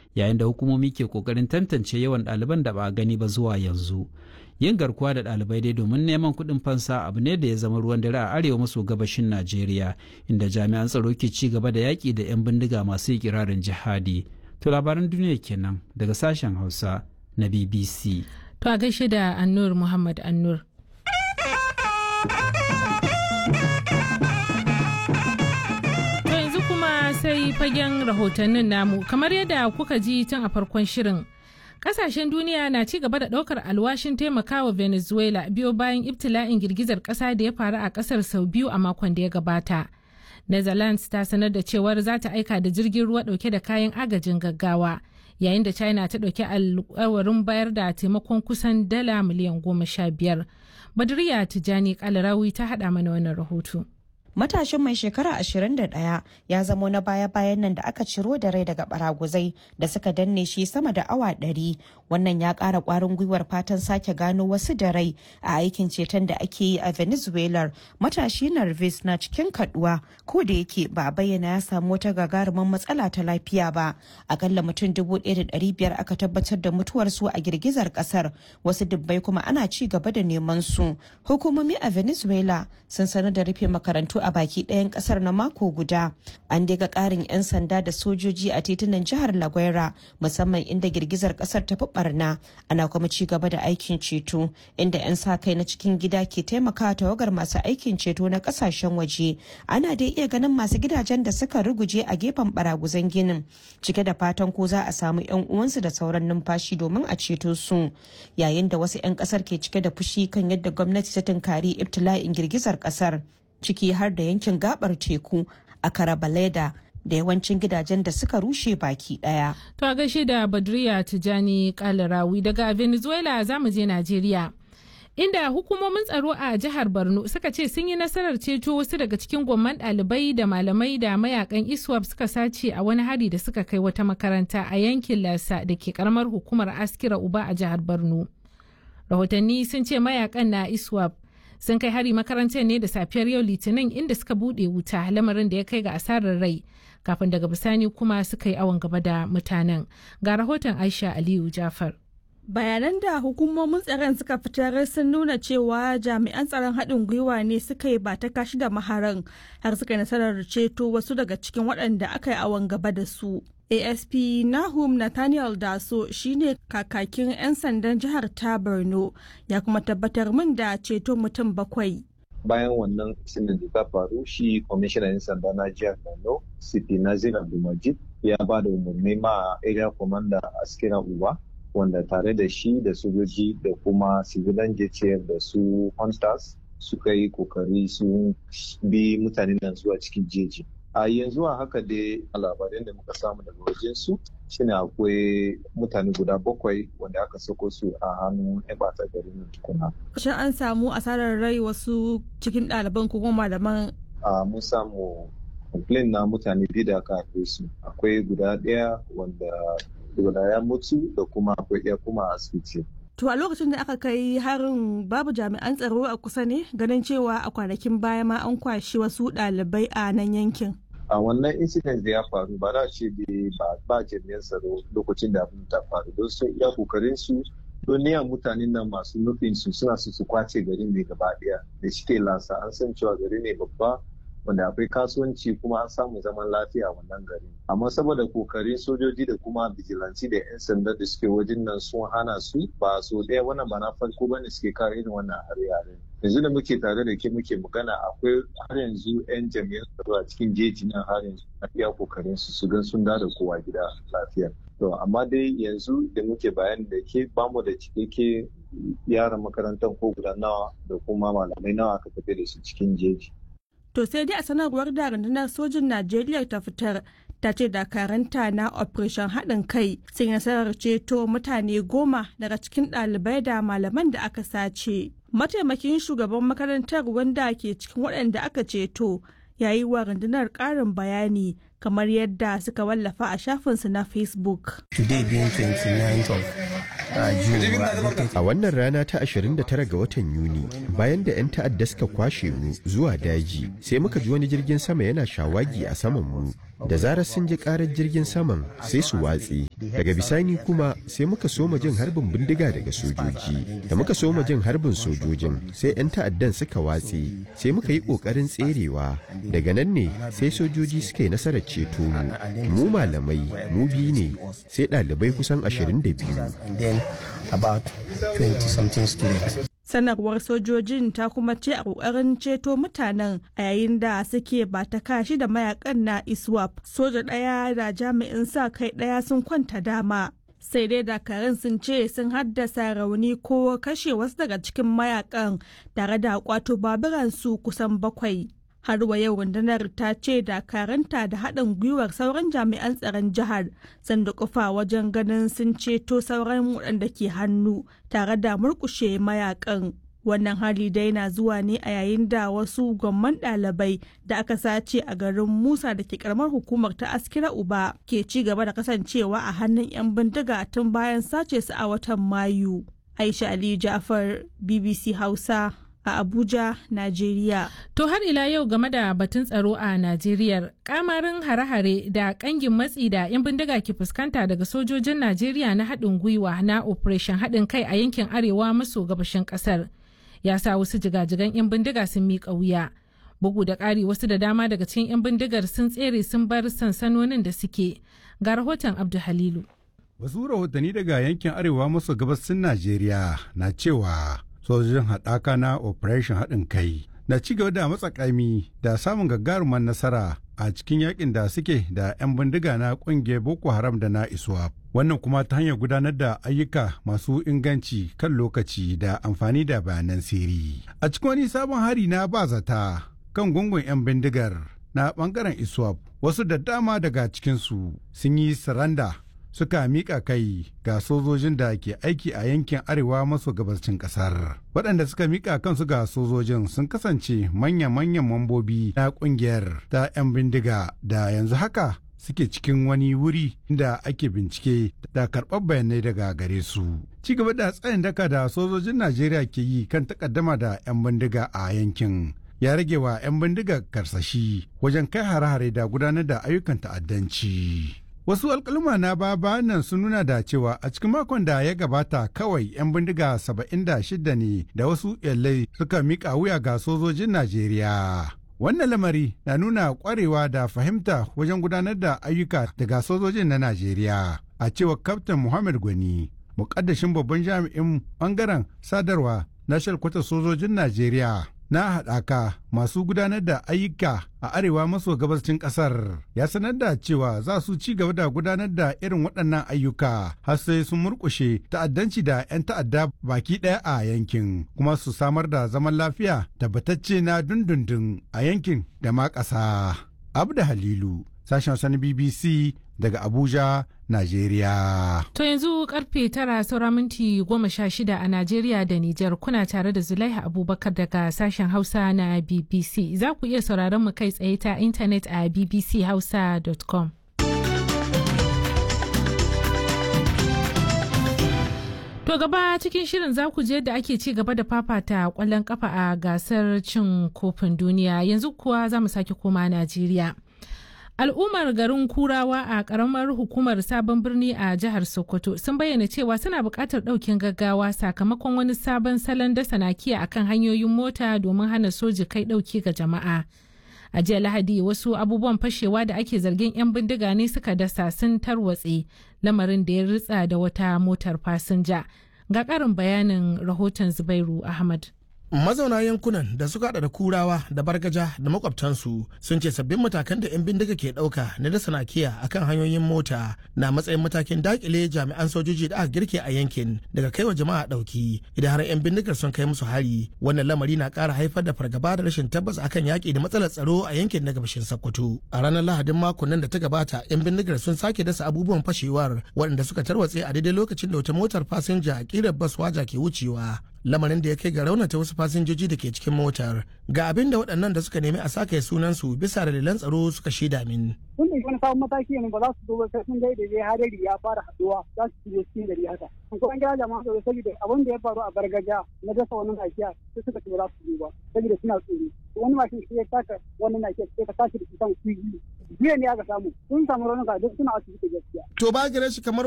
yayin da hukumomi ke kokarin tantance yawan ɗaliban da ba a gani ba zuwa yanzu yin garkuwa da ɗalibai dai domin neman kuɗin fansa abu ne da ya zama ruwan dare a arewa maso gabashin najeriya inda jami'an tsaro ke ci gaba da yaƙi da 'yan bindiga masu ikirarin jihadi to labaran duniya kenan daga sashen hausa na bbc to a gaishe da annur muhammad annur to yanzu kuma sai fagen rahotannin namu kamar yadda kuka ji tun a farkon shirin kasashen duniya na ci gaba da daukar alwashin taimakawa venezuela biyo bayan ibtila'in girgizar kasa da ya faru a kasar sau biyu a makon da ya gabata netherlands ta sanar da cewar za ta aika da jirgin ruwa dauke da kayan agajin gaggawa yayin da china ta dauki alkawarin bayar da taimakon kusan dala miliyan goma sha biyar badriya tijani kalarawi ta hada mana wannan rahoto matashin mai shekara 21 ya zamo na baya-bayan nan da aka ciro da rai daga baraguzai da suka danne shi sama da awa 100 wannan ya kara kwarin gwiwar fatan sake gano wasu da rai a aikin ceton da ake yi a venezuela matashi narvis na cikin kaduwa ko da yake ba a bayyana ya samu wata gagarumin matsala ta lafiya ba akalla mutum 1,500 aka tabbatar da mutuwarsu a girgizar kasar wasu dubbai kuma ana ci gaba da neman su hukumomi a venezuela sun sanar da rufe makarantu a baki ɗayan ƙasar na mako guda an daga ƙarin 'yan sanda da sojoji a titunan jihar laguera musamman inda girgizar ƙasar ta fi barna ana kuma ci gaba da aikin ceto inda 'yan sa kai na cikin gida ke taimakawa tawagar masu aikin ceto na ƙasashen waje ana dai iya ganin masu gidajen da suka ruguje a gefen baraguzan ginin cike da fatan ko za a samu 'yan uwansu da sauran numfashi domin a ceto su yayin da wasu 'yan ƙasar ke cike da fushi kan yadda gwamnati ta tunkari ibtila'in girgizar ƙasar ciki har da yankin gabar teku a karabaleda da yawancin gidajen da suka rushe baki daya. To a gaishe da Badriya Tijani Kalarawi daga Venezuela za mu je Najeriya. Inda hukumomin tsaro a jihar Borno suka ce sun yi nasarar ceto wasu daga cikin gwamman ɗalibai da malamai da mayakan ISWAP suka sace a wani hari da suka kai wata makaranta a yankin Lasa da ke karamar hukumar Askira Uba a jihar Borno. Rahotanni sun ce mayakan na ISWAP sun kai hari makarantar ne da safiyar yau litinin inda suka bude wuta lamarin da ya kai ga asarar rai kafin daga bisani kuma suka yi awon gaba da mutanen ga rahoton aisha aliyu jafar bayanan da hukumomin tsaron suka fitar sun nuna cewa jami'an tsaron haɗin gwiwa ne suka yi ba ta kashi da maharan har suka yi nasarar ceto wasu daga cikin waɗanda aka yi awon gaba da su asp nahum nathaniel daso shine kakakin 'yan sandan jihar ta borno ya kuma tabbatar min da ceto mutum bakwai bayan wannan sinin da ta faru shi kwamishinan 'yan sanda na jihar borno cp nazir abdulmajid ya ba da umarni ma area commander askira uba wanda tare da shi da sojoji da kuma civilian jtf da su hunters suka yi kokari sun bi mutanen nan zuwa cikin jeji a yanzu a haka dai labaran da muka samu daga wajen su shine akwai mutane guda bakwai wanda aka sako su a hannun yan bata garin tukuna. Shin an samu asarar rai wasu cikin ɗaliban ko kuma malaman? A mun samu complain na mutane biyu da aka haife su akwai guda ɗaya wanda guda ya mutu da kuma akwai ɗaya kuma a asibiti. To a lokacin da aka kai harin babu jami'an tsaro a kusa ne ganin cewa a kwanakin baya ma an kwashi wasu ɗalibai a nan yankin. A wannan incident da ya faru ba za ce ba ba jami'an tsaro lokacin da abin ta faru don sun iya kokarin su don niyan mutanen nan masu nufin su suna su su kwace garin ne gaba ɗaya da shike lasa an san cewa gari ne babba wanda akwai kasuwanci kuma an samu zaman lafiya a wannan gari amma saboda kokarin sojoji da kuma bijilanci da 'yan sanda da suke wajen nan sun hana su ba so ɗaya wannan ba na farko bane suke kare irin wannan hare-hare yanzu da muke tare da ke muke magana akwai har yanzu 'yan jami'an tsaro a cikin jeji nan har yanzu na iya kokarin su su gan sun da kowa gida lafiya to amma dai yanzu da muke bayani da ke bamu da cikakke yaran makarantar ko guda nawa da kuma malamai nawa aka tafi da su cikin jeji To sai dai a sanarwar da rundunar sojin Najeriya ta fitar ta ce dakaranta na operation haɗin kai sun nasarar ceto mutane goma daga cikin ɗalibai da malaman da aka sace. Mataimakin shugaban makarantar wanda ke cikin waɗanda aka ceto ya yi wa rundunar ƙarin bayani kamar yadda suka wallafa a shafinsu na Facebook. Today being 29th of A wannan rana ta 29 ga watan Yuni, bayan da 'yan ta'adda suka kwashe mu zuwa daji, sai muka ji wani jirgin sama yana shawagi a saman mu. da zarar sun ji karar jirgin saman sai su watse daga bisani kuma sai muka soma jin harbin bindiga daga sojoji da muka soma jin harbin sojojin sai 'yan ta'addan suka watse sai muka yi kokarin tserewa daga nan ne sai sojoji suka yi nasarar ceto mu mu malamai mu biyu ne sai ɗalibai kusan 22 sanarwar sojojin ta kuma ce a kokarin ceto mutanen a yayin da suke ba ta kashi da mayakan na iswap soja ɗaya da jami'in sa kai ɗaya sun kwanta dama sai dai dakarun sun ce sun haddasa rauni ko kashe wasu daga cikin mayakan tare da kwato baburansu kusan bakwai har wa yau rundunar ta ce dakaranta da haɗin gwiwar sauran jami'an tsaron jihar sun kufa wajen ganin sun ceto sauran waɗanda ke hannu tare da murkushe mayakan wannan hali dai na zuwa ne a yayin da wasu gwamman ɗalibai da aka sace a garin musa da ke karamar hukumar ta askira uba ke ci gaba da kasancewa a hannun 'yan bindiga tun bayan sace su a watan mayu aisha ali jafar bbc hausa a Abuja, Najeriya. To har ila yau game da batun tsaro a Najeriya, kamarin hare-hare da kangin matsi da 'yan bindiga ke fuskanta daga sojojin Najeriya na haɗin gwiwa na Operation haɗin kai a yankin arewa maso gabashin ƙasar. Ya sa wasu jigajigan 'yan bindiga sun miƙa wuya. Bugu da ƙari wasu da dama daga cikin 'yan bindigar sun tsere sun bar sansanonin da suke. Ga rahoton Abdu Halilu. Wasu rahotanni daga yankin arewa maso gabasin Najeriya na cewa sojojin haɗaka na operation haɗin kai na ci gaba da matsakami da samun gagarumar nasara a cikin yakin da suke da 'yan bindiga na ƙungiyar boko haram da na iswap wannan kuma ta hanyar gudanar da ayyuka masu inganci kan lokaci da amfani da bayanan siri a cikin wani sabon hari na ba zata kan gungun 'yan bindigar na bangaren iswap wasu da dama daga cikinsu sun yi saranda suka miƙa kai ga sojojin da ke aiki a yankin arewa maso gabashin ƙasar. Waɗanda suka miƙa kansu ga sojojin sun kasance manya-manyan mambobi na ƙungiyar ta 'yan bindiga da yanzu haka suke cikin wani wuri da ake bincike da karɓar bayanai daga gare su. Ci gaba da tsayin daka da sojojin Najeriya ke yi kan takaddama da 'yan bindiga a yankin. ya rage wa 'yan bindiga karsashi wajen kai hare-hare da gudanar da ayyukan ta'addanci. Wasu alkaluma na baba nan sun nuna da cewa a cikin makon da ya gabata kawai 'yan bindiga 76 ne da wasu yallai suka mika wuya ga sojojin Najeriya. Wannan lamari na nuna kwarewa da fahimta wajen gudanar da ayyuka daga sojojin na Najeriya. A cewa Kaftin Muhammad Gwani, mukaddashin babban jami'in bangaren sadarwa na shalkwata sojojin Najeriya. na haɗaka masu gudanar da ayyuka a arewa maso gabashin ƙasar ya sanar da cewa za su ci gaba da gudanar da irin waɗannan ayyuka har sai sun murƙushe ta'addanci da 'yan ta'adda baki ɗaya a yankin kuma su samar da zaman lafiya tabbatacce na dundundun a yankin da ma ƙasa. Abda Halilu, sashen sani BBC daga Abuja, Najeriya. To yanzu karfe tara saura minti goma sha shida a Najeriya da Nijar kuna tare da Zulaiha Abubakar daga sashen Hausa na BBC. Za ku iya sauraron mu kai tsaye ta intanet a bbchausa.com. To gaba cikin shirin za ku je da ake ci gaba da fafata kwallon kafa a gasar cin kofin duniya yanzu kuwa za mu sake koma Najeriya. al'ummar garin kurawa a karamar hukumar sabon birni a jihar sokoto sun bayyana cewa suna buƙatar ɗaukin gaggawa sakamakon wani sabon salon dasa nakiya akan hanyoyin mota domin hana soji kai ɗauki ga jama'a a jiya lahadi wasu abubuwan fashewa da ake zargin 'yan bindiga ne suka dasa sun tarwatse lamarin da ya ritsa da wata motar fasinja ga ƙarin bayanin rahoton zubairu ahmad mazauna yankunan da suka hada da kurawa da bargaja da makwabtansu sun ce sabbin matakan da 'yan bindiga ke dauka na dasa nakiya akan hanyoyin mota na matsayin matakin dakile jami'an sojoji da aka girke a yankin daga kaiwa jama'a dauki idan har 'yan bindigar sun kai musu hari wannan lamari na kara haifar da fargaba da rashin tabbas akan yaki da matsalar tsaro a yankin na gabashin sokoto a ranar lahadin makon nan da ta gabata 'yan bindigar sun sake dasa abubuwan fashewar waɗanda suka tarwatse a daidai lokacin da wata motar fasinja a kirar bas waja ke wucewa lamarin da ya kai ga raunata wasu fasinjoji da ke cikin motar ga abin da waɗannan da suka nemi a sake sunansu bisa dalilan tsaro suka shaida min. Sun ɗauki wani sabon mataki ne ba za su zo ba sai sun ga da dai hadari ya fara haɗuwa za su shigo cikin gari haka. Ko an gaya jama'a tsaro saboda abin da ya faru a gargajiya na dasa wani nakiya sai suka ce ba za su zo ba saboda suna tsoro. Wani mashin shi ya taka wani nakiya sai ka tashi da shi kan kuyi. Jiya ne aka samu sun samu raunuka duk suna asibiti gaskiya. To ba gare shi kamar